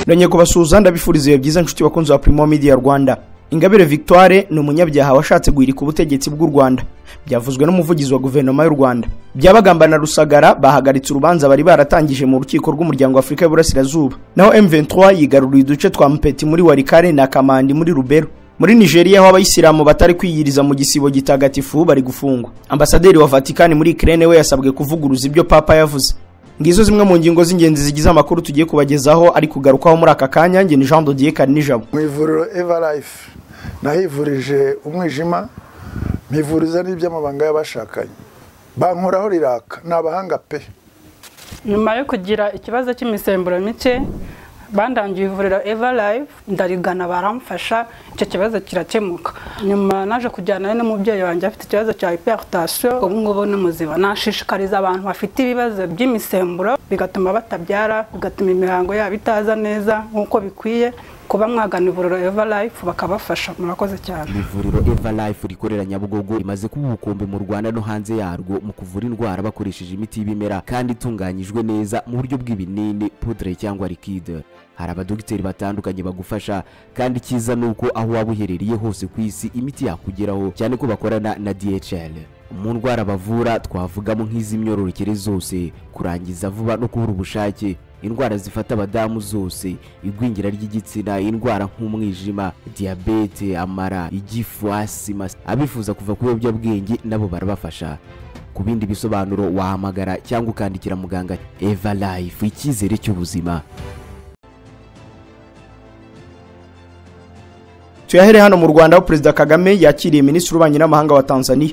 ndongeye kubasuhuza ndabifuriza ibihe byiza nshuti bakunzi ba Primo Media Rwanda Ingabire Victoire ni umunyabyaha washatse guhirika ubutegetsi bw'u Rwanda byavuzwe n'umuvugizi wa guverinoma y'u Rwanda byabagamba na Rusagara bahagaritse urubanza bari baratangije mu rukiko rw'umuryango w'Afurika y'Uburasirazuba naho M23 yigaruriye uduce twa Mpeti muri Walikale na Kamandi muri Rubero muri Nigeria aho abayisilamu batari kwiyiriza mu gisibo gitagatifu bari gufungwa ambasaderi wa Vatican muri Ukraine we yasabwe kuvuguruza ibyo papa yavuze ngizo zimwe mu ngingo z'ingenzi zigize amakuru tugiye kubagezaho ari kugarukwaho muri aka kanya njye ni Jean Dodier Karinijabo mu ivuriro evarife nahivurije umwijima mpivuriza n'iby'amabanga y'abashakanye bankoraho riraka ni abahanga pe nyuma yo kugira ikibazo cy'imisemburo mike bandangiye ivuriro evarife ndarigana baramfasha icyo kibazo kirakemuka nyuma naje kujyana n'umubyeyi wanjye afite ikibazo cya hiperitasiyo ubu ngubu ni muzima nashishikariza abantu bafite ibibazo by'imisemburo bigatuma batabyara bigatuma imihango yabo itaza neza nk'uko bikwiye kuba mwagana ivuriro evarife bakabafasha murakoze cyane ivuriro evarife rikorera nyabugogo rimaze kuba ubukombe mu rwanda no hanze yarwo mu kuvura indwara bakoresheje imiti y'ibimera kandi itunganyijwe neza mu buryo bw'ibinini pudre cyangwa likide hari abadogiteri batandukanye bagufasha kandi icyiza ni uko aho waba uherereye hose ku isi imiti yakugeraho cyane ko bakorana na dhl mu ndwara bavura twavugamo nk'iz'imyororokere zose kurangiza vuba no kubura ubushake indwara zifata abadamu zose igwingira ry'igitsina indwara nk'umwijima diyabete amara igifu asima abifuza kuva ku biyobyabwenge nabo barabafasha ku bindi bisobanuro wahamagara cyangwa ukandikira muganga eva life icyizere cy'ubuzima tuyahere hano mu rwanda aho perezida kagame yakiriye minisitiri w'ububanyi n'amahanga wa tanzania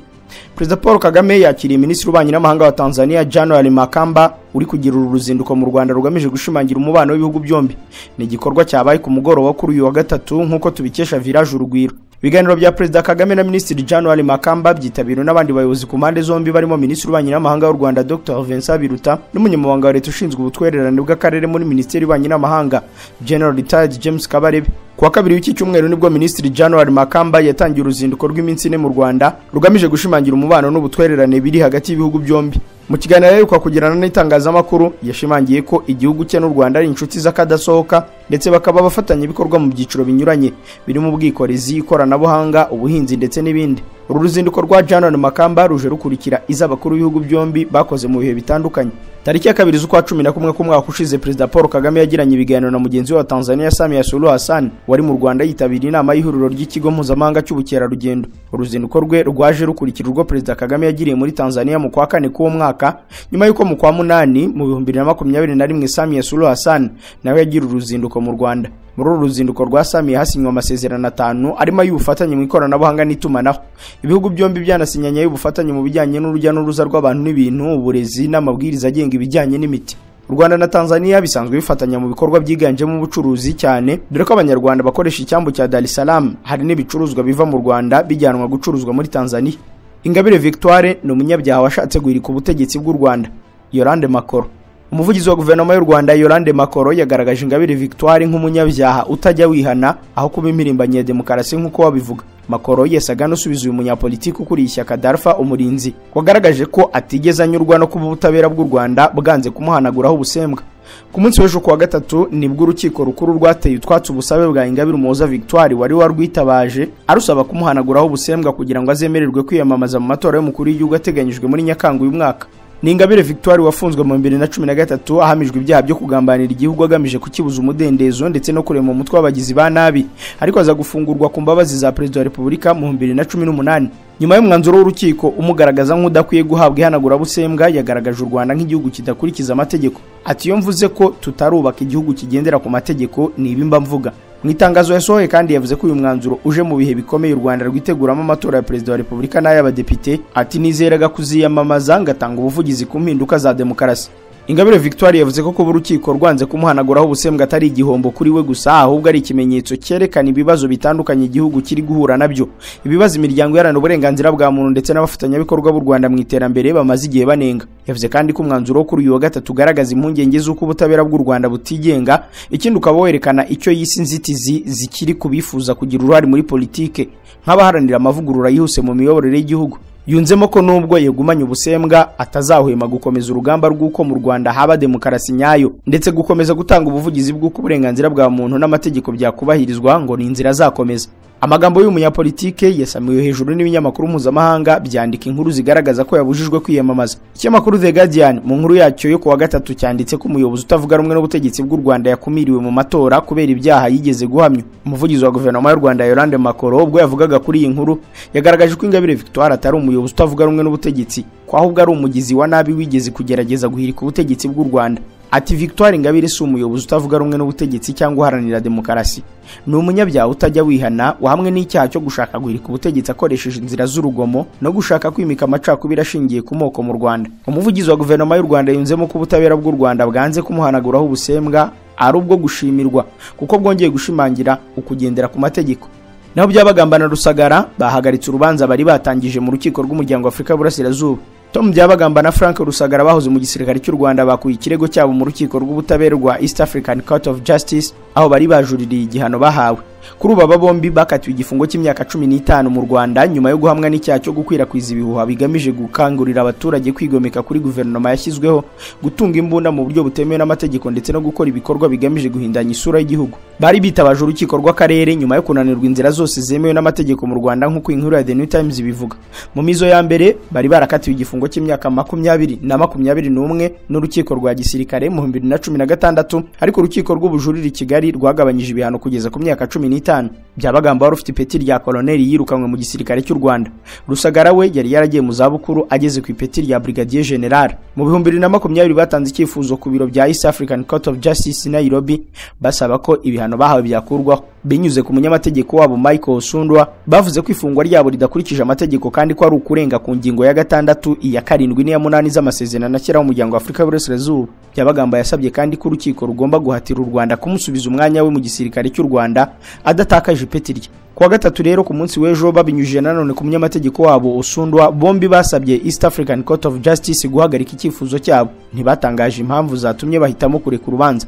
perezida paul kagame yakiriye minisitiri w'ububanyi n'amahanga wa tanzania january makamba uri kugira uru ruzinduko mu rwanda rugamije gushimangira umubano w'ibihugu byombi ni igikorwa cyabaye ku mugoroba kuri uyu wa gatatu nk'uko tubikesha village urugwiro ibiganiro bya perezida kagame na minisitiri january makamba byitabiriwe n'abandi bayobozi ku mpande zombi barimo minisitiri w'ububanyi n'amahanga w'u rwanda dr vincent biruta n'umunyamabanga wa leta ushinzwe ubutwererane bw'akarere muri minisiteri y'ububanyi n'amahanga general retired james kabarebe ku wa kabiri w'iki cyumweru nibwo minisitiri january makamba yatangiye uruzinduko rw'iminsi ine mu rwanda rugamije gushimangira umubano n'ubutwererane biri hagati y'ibihugu byombi mu kiganiro aheruka kugirana n'itangazamakuru yashimangiye ko igihugu cye n'u rwanda ari inshuti z'akadasohoka ndetse bakaba abafatanyabikorwa mu byiciro binyuranye birimo ubwikorezi ikoranabuhanga ubuhinzi ndetse n'ibindi uru ruzinduko rwa january makamba ruje rukurikira iz'abakuru b'ibihugu byombi bakoze mu bihe bitandukanye tariki ya kabiri z'ukwa cumi na kumwe k'umwaka ushize perezida paul kagame yagiranye ibiganiro na mugenzi we wa tanzania samia suluhu hassan wari mu rwanda yitabiriye inama y'ihuriro ry'ikigo mpuzamahanga cy'ubukerarugendo uruzinduko rwe rwaje rukurikira urwo perezida kagame yagiriye muri tanzania mu kwa kane k'uwo mwaka nyuma y'uko mu kwa munani mu bihumbi bibiri na makumyabiri na rimwe samia suluhu hassan nawe yagira uruzinduko mu rwanda muri uru ruzinduko rwa samiya hasinywe amasezerano atanu arimo ay'ubufatanye mu ikoranabuhanga n'itumanaho ibihugu byombi byanasinyanye ay'ubufatanye mu bijyanye n'urujya n'uruza rw'abantu n'ibintu uburezi n'amabwiriza agenga ibijyanye n'imiti u rwanda na tanzania bisanzwe bifatanya mu bikorwa byiganjemo ubucuruzi cyane dore ko abanyarwanda bakoresha icyambu cya dar es salaam hari n'ibicuruzwa biva mu rwanda bijyanwa gucuruzwa muri tanzania ingabire victoire ni umunyabyaha washatse guhirika ubutegetsi bw'u rwanda yorande makoro umuvugizi wa guverinoma y'u rwanda yorande makoro yagaragaje ingabire victoire nk'umunyabyaha utajya wihana aho kuba impirimbanyi ya demokarasi nk'uko wabivuga makoro yesaga n'usubiza uyu munyapolitiki ukuriye ishyaka darfa umurinzi wagaragaje ko atigeze anyurwa no kuba ubutabera bw'u rwanda bwanze kumuhanaguraho ubusembwa ku munsi w'ejo kuwa gatatu nibwo urukiko rukuru rwateye utwatsi ubusabe bwa ingabire umuhoza victoire wari warwitabaje arusaba kumuhanaguraho ubusembwa kugira ngo azemererwe kwiyamamaza mu matora y'umukuru w'igihugu ateganyijwe muri nyakanga uyu mwaka ni ingabire victoire wafunzwe mu bibiri na cumi na gatatu ahamijwe ibyaha byo kugambanira igihugu agamije kukibuza umudendezo ndetse no kurema umutwe w'abagizi ba nabi ariko aza gufungurwa ku mbabazi za perezida wa repubulika mu bibiri na cumi n'umunani nyuma y'umwanzuro w'urukiko umugaragaza nk'udakwiye guhabwa ihanagurabusembwa yagaragaje u rwanda nk'igihugu kidakurikiza amategeko ati iyo mvuze ko tutarubaka igihugu kigendera ku mategeko nibimba mvuga mu itangazo yasohoye kandi yavuze ko uyu mwanzuro uje mu bihe bikomeye u rwanda rwiteguramo amatora ya perezida wa repubulika n'ay'abadepite ati nizeraga kuziyamamaza ngatanga ubuvugizi ku mpinduka za demokarasi ingabire victoire yavuze ko kuba urukiko rwanze kumuhanaguraho ubusembwa atari igihombo kuri we gusa ahubwo ari ikimenyetso cyerekana ibibazo bitandukanye igihugu kiri guhura nabyo ibibazo imiryango iharanira uburenganzira bwa muntu ndetse n'abafatanyabikorwa b'u rwanda mu iterambere bamaze igihe banenga yavuze kandi ko umwanzuro wo kuri uyu wa gatatu ugaragaza impungenge z'uko ubutabera bw'u rwanda butigenga ikindi ukaba werekana icyo yise inzitizi zikiri ku bifuza kugira uruhare muri politike nk'abaharanira amavugurura yihuse mu miyoborere y'igihugu yunzemo ko nubwo yegumanye ubusembwa atazahwema gukomeza urugamba rw'uko mu rwanda haba demokarasi nyayo ndetse gukomeza gutanga ubuvugizi bw'uko uburenganzira bwa muntu n'amategeko byakubahirizwa ngo ni inzira azakomeza amagambo y'uyu munyapolitike yasamiwe hejuru n'ibinyamakuru mpuzamahanga byandika inkuru zigaragaza ko yabujijwe kwiyamamaza ikinyamakuru the guardian mu nkuru yacyo yo kuwa gatatu cyanditse ko umuyobozi utavuga rumwe n'ubutegetsi bw'u rwanda yakumiriwe mu matora kubera ibyaha yigeze guhamya umuvugizi wa guverinoma y'u rwanda yorande makoro ubwo yavugaga kuri iyi nkuru yagaragaje ko ingabire victoire atari umuyobozi utavuga rumwe n'ubutegetsi ko ahubwo ari umugizi wa nabi wigeze kugerageza guhirika ubutegetsi bw'u rwanda ati victoire ingabire si umuyobozi utavuga rumwe n'ubutegetsi cyangwa uharanira demokarasi ni umunyabyaha utajya wihana wahamwe n'icyaha cyo gushaka guhirika ubutegetsi akoresheje inzira z'urugomo no gushaka kwimika amacakubiri ashingiye ku moko mu rwanda umuvugizi wa guverinoma y'u rwanda yunzemo ko ubutabera bw'u rwanda bwanze kumuhanaguraho ubusembwa ari ubwo gushimirwa kuko bwongeye gushimangira ukugendera ku mategeko naho byabagambana rusagara bahagaritse urubanza bari batangije mu rukiko rw'umuryango wa afurika y'uburasirazuba tom byabagamba na frank rusagara bahoze mu gisirikare cy'u rwanda bakuye ikirego cyabo mu rukiko rw'ubutabera rwa east african court of justice aho bari bajuririye igihano bahawe kuri ubu aba bombi bakatiwe igifungo cy'imyaka cumi n'itanu mu rwanda nyuma yo guhamwa n'icyaha cyo gukwirakwiza ibihuha bigamije gukangurira abaturage kwigomeka kuri guverinoma yashyizweho gutunga imbunda mu buryo butemewe n'amategeko ndetse no gukora ibikorwa bigamije guhindanya isura y'igihugu bari bitabaje urukiko rw'akarere nyuma yo kunanirwa inzira zose zemewe n'amategeko mu rwanda nk'uko inkuru ya the new times ibivuga mu mizo ya mbere bari barakatiwe igifungo cy'imyaka makumyabiri na makumyabiri n'umwe n'urukiko rwa gisirikare mu bibiri na cumi na gatandatu ariko urukiko rw'ubujurire i kigali rwagabanyije ibihano kugeza ku myaka cumi n'itanu byabagamba wari ufite ipeti rya koloneli yirukanwe mu gisirikare cy'u rwanda rusagara we yari yaragiye mu zabukuru ageze ku ipeti rya brigadier general mu bihumbi bibiri na makumyabiri batanze icyifuzo ku biro bya east african court of justice i nairobi basaba ko ibihano bahawe byakurwaho binyuze ku munyamategeko wabo michael sundwa bavuze ko ifungwa ryabo ridakurikije amategeko kandi ko ari ukurenga ku ngingo ya gatandatu iya karindwi n'iya munani z'amasezerano ashyiraho umuryango wa afurika y'uburasirazuba byabagamba yasabye kandi ko urukiko rugomba guhatira u rwanda kumusubiza umwanya we mu gisirikare cy'u rwanda adatakaje ipeti rye kuwa gatatu rero ku munsi w'ejo babinyujije nanone ku munyamategeko wabo usundwa bombi basabye east african court of justice guhagarika icyifuzo cyabo ntibatangaje impamvu zatumye bahitamo kureka urubanza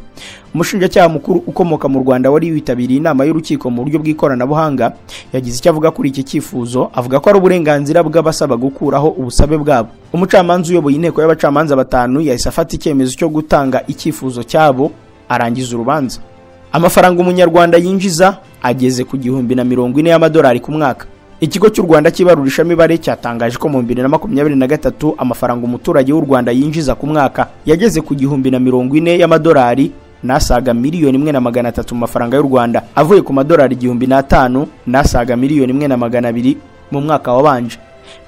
umushinjacyaha mukuru ukomoka mu rwanda wari witabiriye inama y'urukiko mu buryo bw'ikoranabuhanga yagize icyo avuga kuri iki cyifuzo avuga ko ari uburenganzira bw'abasaba gukuraho ubusabe bwabo umucamanza uyoboye inteko y'abacamanza batanu yahise afata icyemezo cyo gutanga icyifuzo cyabo arangiza urubanza amafaranga umunyarwanda yinjiza ageze ku gihumbi na mirongo ine y'amadolari ku mwaka ikigo cy'u rwanda cy'ibarurishamibare cyatangaje ko mu bibiri na makumyabiri na gatatu amafaranga umuturage w'u rwanda yinjiza ku mwaka yageze ku gihumbi na mirongo ine y'amadolari n'asaga miliyoni imwe na magana atatu mu mafaranga y'u rwanda avuye ku madolari igihumbi n'atanu n'asaga miliyoni imwe na magana abiri mu mwaka wabanje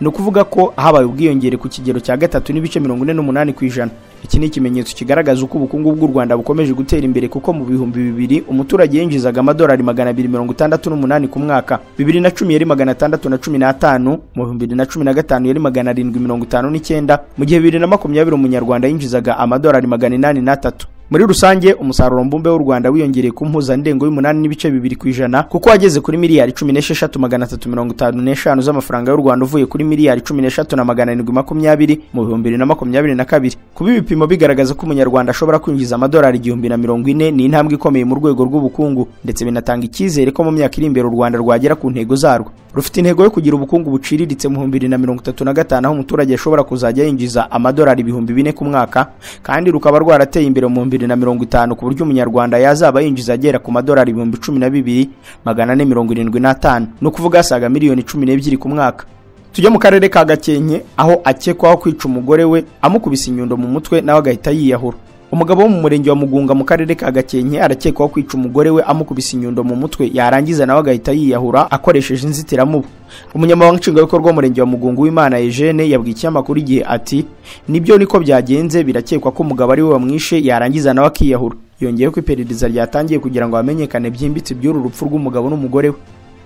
ni ukuvuga ko habaye ubwiyongere ku kigero cya gatatu n'ibice mirongo ine n'umunani ku ijana iki ni ikimenyetso kigaragaza uko ubukungu bw'u rwanda bukomeje gutera imbere kuko mu bihumbi bibiri umuturage yinjizaga amadolari magana abiri mirongo itandatu n'umunani ku mwaka bibiri na cumi yari magana atandatu na cumi n'atanu mu bibiri na cumi na gatanu yari magana arindwi mirongo itanu n'icyenda mu gihe bibiri na makumyabiri umunyarwanda yinjizaga amadolari magana inani n'atatu muri rusange umusaruro mbumbe w'u rwanda wiyongereye ku mpuzandengo y'umunani n'ibice bibiri ku ijana kuko wageze kuri miliyari cumi n'esheshatu magana atatu mirongo itanu n'eshanu z'amafaranga y'u rwanda uvuye kuri miliyari cumi n'eshatu na magana arindwi makumyabiri mu bihumbi bibiri na makumyabiri na kabiri kuba ibipimo bigaragaza ko umunyarwanda ashobora kwinjiza amadolari igihumbi na mirongo ine ni intambwe ikomeye mu rwego rw'ubukungu ndetse binatanga icyizere ko mu myaka iri imbere u rwanda rwagera ku ntego zarwo rufite intego yo kugira ubukungu buciriritse mu bihumbi bibiri na mirongo itatu na gatanu aho umuturage ashobora kuzajya yinjiza amadolari ibihumbi bine ku mwaka kandi rukaba rwarateye imbere mu bibiri na mirongo itanu ku buryo umunyarwanda yazaba yinjiza agera ku madolari ibihumbi cumi na bibiri magana ane mirongo irindwi n'atanu ni ukuvuga asaga miliyoni cumi n'ebyiri ku mwaka tujye mu karere ka gakenke aho akekwaho kwica umugore we amukubise inyundo mu mutwe nawe agahita yiyahura umugabo wo mu murenge wa mugunga mu karere ka gakenke arakekwaho kwica umugore we amukubise inyundo mu mutwe yarangiza nawe agahita yiyahura akoresheje inzitiramubu umunyamabanga nshingwabikorwa w'umurenge wa mugunga w'imana eugene yabwiye ikinyamakuru igihe ati nibyo niko byagenze birakekwa ko umugabo ari we wamwishe yarangiza nawe akiyahura yongeye ko iperereza ryatangiye kugira ngo hamenyekane byimbitse iby'uru rupfu rw'umugabo n'umugore we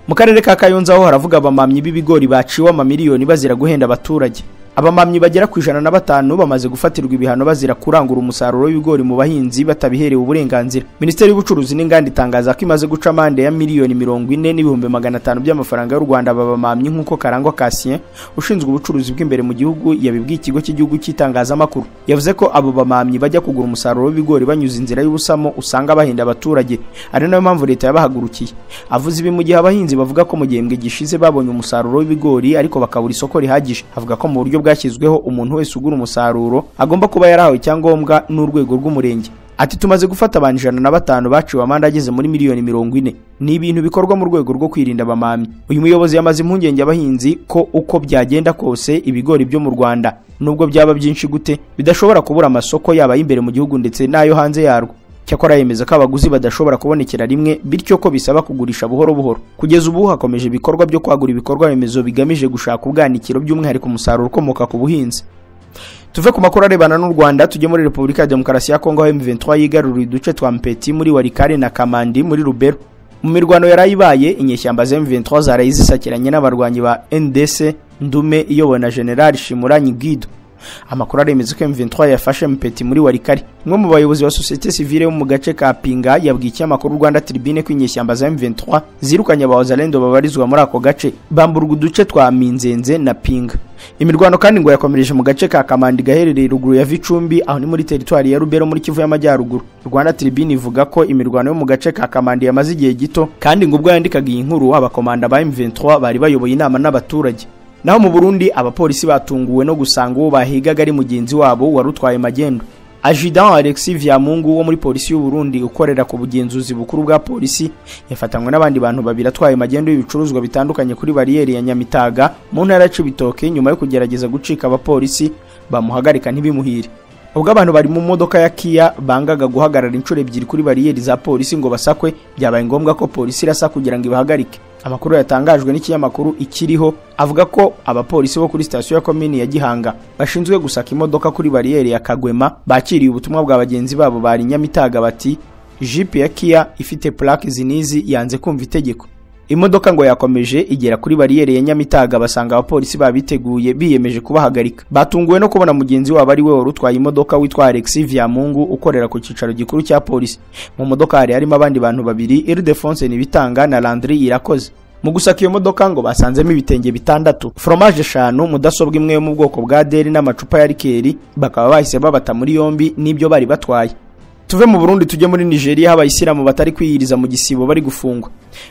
mu karere ka kayonza ho haravuga abamamyi b'ibigori baciwe amamiliyoni bazira guhenda abaturage abamamyi bagera ku ijana na batanu bamaze gufatirwa ibihano bazira kurangura umusaruro w'ibigori mu bahinzi batabiherewe uburenganzira minisiteri y'ubucuruzi n'inganda itangaza ko imaze guca amande ya miliyoni mirongo ine n'ibihumbi magana atanu by'amafaranga y'u rwanda babamamyi nk'uko karangwa kasien ushinzwe ubucuruzi bw'imbere mu gihugu yabibwiye ikigo cy'igihugu cy'itangazamakuru yavuze ko abo bamamyi bajya kugura umusaruro w'ibigori banyuze inzira y'ubusamo usanga bahenda abaturage ari nayo mpamvu leta yabahagurukiye avuze ibi mu gihe abahinzi bavuga ko mu gihembwe gishize babonye umusaruro w'ibigori ariko bakabura isoko rihagije avuga ko mu buryo bwashyizweho umuntu wese ugura umusaruro agomba kuba yarahawe icyangombwa n'urwego rw'umurenge ati tumaze gufata abantu ijana na batanu baciwe amande ageze muri miliyoni mirongo ine ni ibintu bikorwa mu rwego rwo kwirinda abamamyi uyu muyobozi yamaze impungenge abahinzi ko uko byagenda kose ibigori byo mu rwanda nubwo byaba byinshi gute bidashobora kubura amasoko yaba ay'imbere mu gihugu ndetse n'ayo hanze yarwo cyakora yemeza ko abaguzi badashobora kubonekera rimwe bityo ko bisaba kugurisha buhoro buhoro kugeza ubu hakomeje ibikorwa byo kwagura ibikorwa remezo bigamije gushaka ubwanikiro by'umwihariko umusaruro ukomoka ku buhinzi tuve ku makuru arebana n'u rwanda tujye muri repubulika ya demokarasi ya kongo aho m23 yigaruriye uduce twa mpeti muri warikare na kamandi muri rubero mu mirwano yarayibaye inyeshyamba za m23 zaraye zisakiranye n'abarwanyi ba ndc ndume iyobowe na generali shimuranyi guido amakuru aremeza ko M23 yafashe Mpeti muri Warikari umwe mu bayobozi ba societe civile wo mu gace ka Pinga yabwiye amakuru Rwanda Tribune ko inyeshyamba za M23 zirukanye abawazalendo babarizwa muri ako gace bamburwa uduce twa Minzenze na Pinga imirwano kandi ngo yakomereje mu gace ka Kamandi gaherereye ruguru ya Vicumbi aho ni muri teritwari ya Rubero muri Kivu y'Amajyaruguru Rwanda Tribune ivuga ko imirwano yo mu gace ka Kamandi yamaze igihe gito kandi ngo ubwo yandikaga iyi nkuru abakomanda ba M23 bari bayoboye inama n'abaturage naho mu Burundi abapolisi batunguwe no gusanga uwo bahigaga ari mugenzi wabo wari utwaye magendo Ajidan Alexis Vyamungu wo muri polisi y'u Burundi ukorera ku bugenzuzi bukuru bwa polisi yafatanywe n'abandi bantu babiri atwaye magendo y'ibicuruzwa bitandukanye kuri bariyeri ya Nyamitaga mu ntara ya Cibitoke nyuma yo kugerageza gucika abapolisi bamuhagarika ntibimuhire ubwo abantu bari mu modoka ya Kia bangaga guhagarara inshuro ebyiri kuri bariyeri za polisi ngo basakwe byabaye ngombwa ko polisi irasa kugira ngo ibahagarike amakuru yatangajwe n'ikinyamakuru ikiriho avuga ko abapolisi bo kuri sitasiyo ya komini ya Gihanga bashinzwe gusaka imodoka kuri bariyeri ya Kagwema bakiriye ubutumwa bwa bagenzi babo bari Nyamitaga bati jipe ya Kia ifite plaque zinizi yanze kumva itegeko imodoka ngo yakomeje igera kuri bariyeri ya Nyamitaga basanga abapolisi babiteguye biyemeje kubahagarika batunguwe no kubona mugenzi wabo ari we wari utwaye imodoka witwa Alexis Vyamungu ukorera ku cyicaro gikuru cya polisi mu modoka hari harimo abandi bantu babiri Ildefonse Nibitanga na Landry Irakoze mu gusaka iyo modoka ngo basanzemo ibitenge bitandatu foromaje eshanu mudasobwa imwe yo mu bwoko bwa deli n'amacupa ya rikeri bakaba bahise babata muri yombi n'ibyo bari batwaye tuve mu Burundi tujye muri Nigeria aho abayisilamu batari kwiyiriza mu gisibo bari gufungwa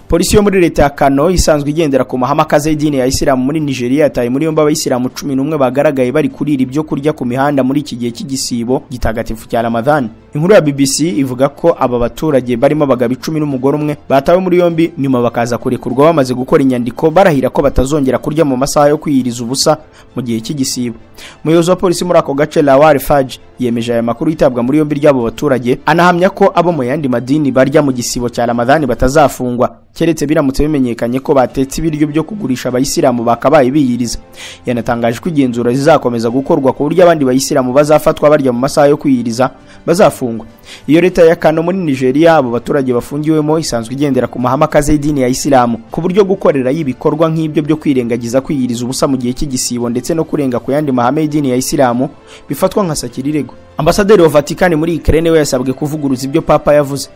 polisi yo muri leta ya Kano isanzwe igendera ku mahame akaze y'idini ya Isilamu muri Nigeria yataye muri yombi abayisilamu cumi n'umwe bagaragaye bari kurira ibyo kurya ku mihanda muri iki gihe cy'igisibo gitagatifu cya Ramadhan inkuru ya BBC ivuga ko aba baturage barimo abagabo icumi n'umugore umwe batawe muri yombi nyuma bakaza kurekurwa bamaze gukora inyandiko barahira ko batazongera kurya mu masaha yo kwiyiriza ubusa mu gihe cy'igisibo umuyobozi wa polisi muri ako gace Lawal Faj yemeje aya makuru yitabwa muri yombi ry'abo baturage anahamya ko abo mu yandi madini barya mu gisibo cya Ramadhan batazafungwa keretse biramutse bimenyekanye ko batetse ibiryo byo kugurisha abayisilamu bakabaye biyiriza yanatangaje ko igenzura rizakomeza gukorwa ku buryo abandi bayisilamu bazafatwa barya mu masaha yo kwiyiriza bazafungwa iyo leta ya Kano muri Nigeria abo baturage bafungiwemo isanzwe igendera ku mahame akaze y'idini ya Isilamu ku buryo gukorera y'ibikorwa nk'ibyo byo kwirengagiza kwiyiriza ubusa mu gihe cy'igisibo ndetse no kurenga ku yandi mahame y'idini ya Isilamu bifatwa nka sakirirego ambasaderi wa Vatican muri Ukraine we yasabwe kuvuguruza ibyo papa yavuze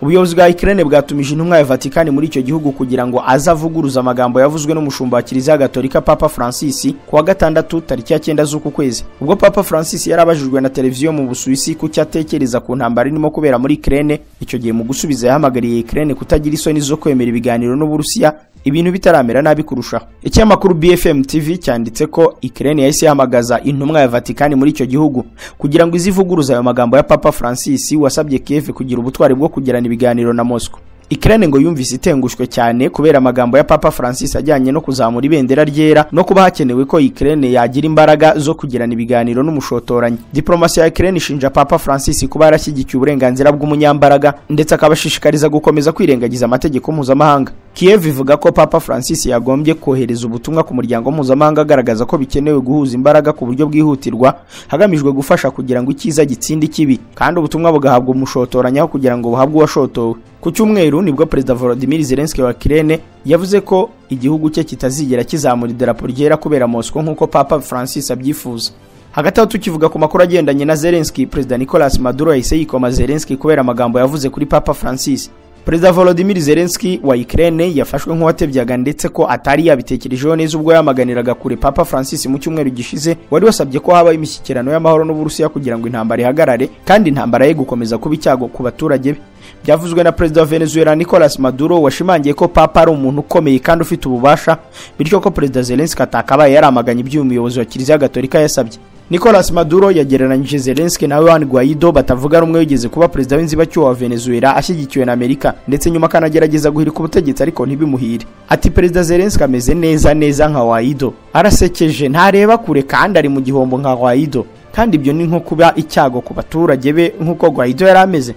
ubuyobozi bwa Ukraine bwatumije intumwa ya Vatican muri icyo gihugu kugira ngo azavuguruza amagambo yavuzwe n'umushumba wa Kiliziya Gatolika Papa Francis kuwa gatandatu tariki ya 9 z'uku kwezi ubwo Papa Francis yarabajijwe na televiziyo mu Busuwisi ku cyatekereza ku ntambara irimo kubera muri Ukraine icyo gihe mu gusubiza yahamagariye Ukraine kutagira isoni zo kwemera ibiganiro n'Uburusiya ibintu bitaramera nabi kurushaho ikinyamakuru BFM TV cyanditse ko Ukraine yahise yahamagaza intumwa ya Vatican muri icyo gihugu kugira ngo izivuguruza ayo magambo ya Papa Francis wasabye Kiev kugira ubutwari bwo kugirana ibiganiro na Moscow Ukraine ngo yumvise itengushwe cyane kubera amagambo ya Papa Francis ajyanye no kuzamura ibendera ryera no kuba hakenewe ko Ukraine yagira imbaraga zo kugirana ibiganiro n'umushotoranyi. Diplomasi ya Ukraine ishinja Papa Francis kuba yarashyigikiye uburenganzira bw'umunyambaraga ndetse akabashishikariza gukomeza kwirengagiza amategeko mpuzamahanga. Kiev ivuga ko Papa Francis yagombye kohereza ubutumwa ku muryango mpuzamahanga agaragaza ko bikenewe guhuza imbaraga ku buryo bwihutirwa hagamijwe gufasha kugira ngo icyiza gitsinde ikibi kandi ubutumwa bugahabwa umushotoranyaho kugira ngo buhabwe uwashotowe ku cyumweru nibwo perezida Volodymyr Zelensky wa Ukraine yavuze ko igihugu cye kitazigera kizamura idarapo ryera kubera Moscow nk'uko Papa Francis abyifuza hagati aho tukivuga ku makuru agendanye na Zelensky perezida Nicolas Maduro yahise yikoma Zelensky kubera amagambo yavuze kuri Papa Francis perezida Volodymyr Zelensky wa Ukraine yafashwe nk'uwatebyaga ndetse ko atari yabitekerejeho neza ubwo yamaganiraga kure Papa Francis mu cyumweru gishize wari wasabye ko habaho imishyikirano y'amahoro n'Uburusiya kugira ngo intambara ihagarare kandi intambara ye gukomeza kuba icyago ku baturage be byavuzwe na perezida wa Venezuela Nicolas Maduro washimangiye ko Papa ari umuntu ukomeye kandi ufite ububasha bityo ko perezida Zelensky atakabaye yaramaganye iby'uyu muyobozi wa Kiliziya Gatolika yasabye Nicolas Maduro yagereranyije Zelensky na Juan Guaido batavuga rumwe wigeze kuba perezida w'inzibacyuho wa Venezuela ashyigikiwe na Amerika ndetse nyuma akanagerageza guhirika ubutegetsi ariko ntibimuhire ati perezida Zelensky ameze neza neza nka Guaido arasekeje ntareba kure kandi ari mu gihombo nka Guaido kandi ibyo ni nko kuba icyago ku baturage be nk'uko Guaido yari ameze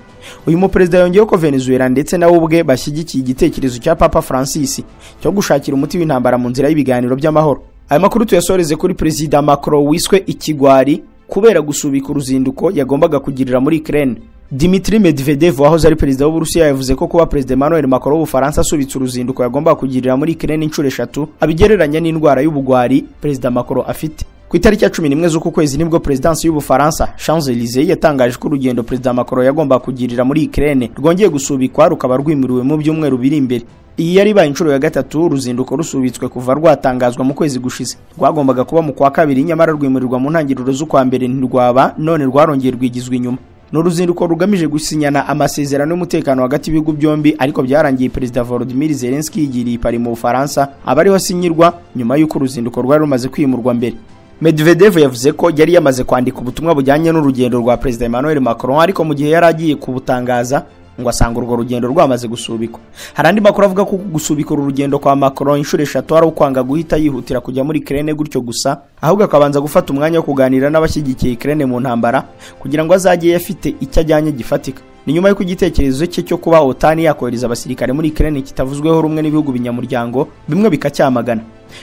uyu muperezida yongeyeho ko Venezuela ndetse nawe ubwe bashyigikiye igitekerezo cya Papa Francis cyo gushakira umuti w'intambara mu nzira y'ibiganiro by'amahoro aya makuru tuyasoreze kuri perezida Macron wiswe ikigwari kubera gusubika uruzinduko yagombaga kugirira muri Ukraine Dimitri Medvedev wahoze ari perezida w'Uburusiya yavuze ko kuba perezida Emmanuel Macron w'Ubufaransa asubitse uruzinduko yagombaga kugirira muri Ukraine inshuro eshatu abigereranya n'indwara y'ubugwari perezida Macron afite ku itariki ya cumi n'imwe z'uku kwezi nibwo perezidansi y'ubufaransa Champs Elysees yatangaje ko urugendo perezida Macron yagombaga kugirira muri Ukraine rwongeye gusubikwa rukaba rwimuriwe mu byumweru biri imbere iyi yari ibaye inshuro ya gatatu uruzinduko rusubitswe kuva rwatangazwa mu kwezi gushize rwagombaga kuba mu kwa kabiri nyamara rwimurirwa mu ntangiriro z'ukwa mbere ntirwaba none rwarongeye rwigizwa inyuma ni uruzinduko rugamije gusinyana amasezerano y'umutekano hagati y'ibihugu byombi ariko byarangiye perezida Volodymyr Zelensky yigiriye i Paris mu Bufaransa abariho asinyirwa nyuma y'uko uruzinduko rwari rumaze kwimurwa mbere Medvedev yavuze ko yari yamaze kwandika ubutumwa bujyanye n'urugendo rwa perezida Emmanuel Macron ariko mu gihe yari agiye kubutangaza ngo asanga urwo rugendo rwamaze gusubikwa hari andi makuru avuga ko gusubika uru rugendo kwa Macron inshuro eshatu ari ukwanga guhita yihutira kujya muri Ukraine gutyo gusa ahubwo akabanza gufata umwanya wo kuganira n'abashyigikiye Ukraine mu ntambara kugira ngo azajye afite icyo ajyanye gifatika ni nyuma y'uko igitekerezo cye cyo kuba OTAN yakohereza abasirikare muri Ukraine kitavuzweho rumwe n'ibihugu binyamuryango bimwe bikacyamagana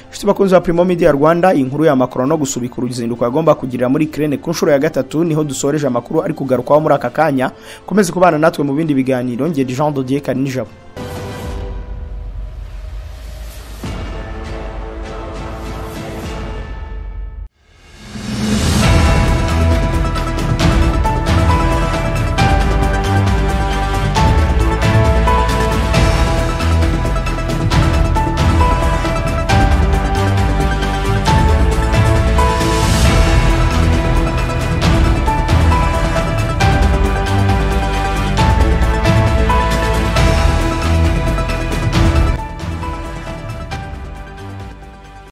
Inshuti bakunzi ba Primo Media Rwanda inkuru ya Macron no gusubika uruzinduko yagomba kugirira muri Ukraine ku nshuro ya gatatu niho dusoreje amakuru ari kugarukwaho muri aka kanya komeze kubana natwe mu bindi biganiro ngende Jean Dodier Karinijabo